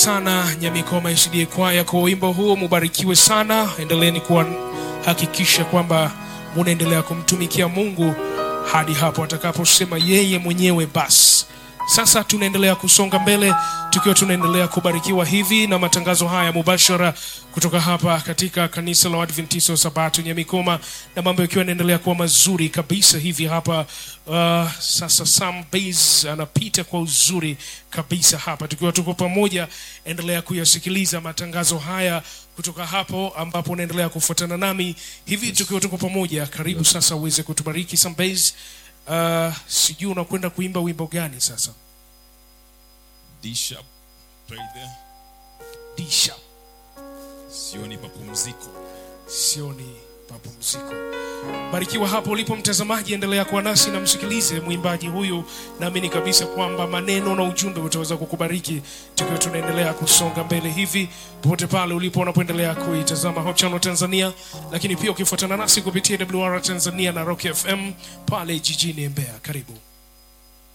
sana Nyamikoma SDA kwaya kwa wimbo huo, mubarikiwe sana. Endeleeni kuhakikisha kwamba munaendelea kumtumikia Mungu hadi hapo atakaposema yeye mwenyewe basi. Sasa tunaendelea kusonga mbele tukiwa tunaendelea kubarikiwa hivi na matangazo haya mubashara kutoka hapa katika kanisa la Waadventista wa Sabato Nyamikoma, na mambo yakiwa yanaendelea kuwa mazuri kabisa hivi hapa. Uh, sasa Sam Bass anapita kwa uzuri kabisa hapa, tukiwa tuko pamoja. Endelea kuyasikiliza matangazo haya kutoka hapo ambapo unaendelea kufuatana nami hivi tukiwa tuko pamoja. Karibu sasa uweze kutubariki Sam Bass. Uh, sijui unakwenda kuimba wimbo gani sasa? D sharp right there. D sharp. Sioni mapumziko. Sioni mapumziko. Barikiwa hapo ulipo mtazamaji, endelea kuwa nasi na msikilize mwimbaji huyu. Naamini kabisa kwamba maneno na ujumbe utaweza kukubariki tukiwa tunaendelea kusonga mbele hivi, popote pale ulipo unapoendelea kuitazama Hope Channel Tanzania, lakini pia ukifuatana nasi kupitia WR Tanzania na Rock FM pale jijini Mbeya. Karibu.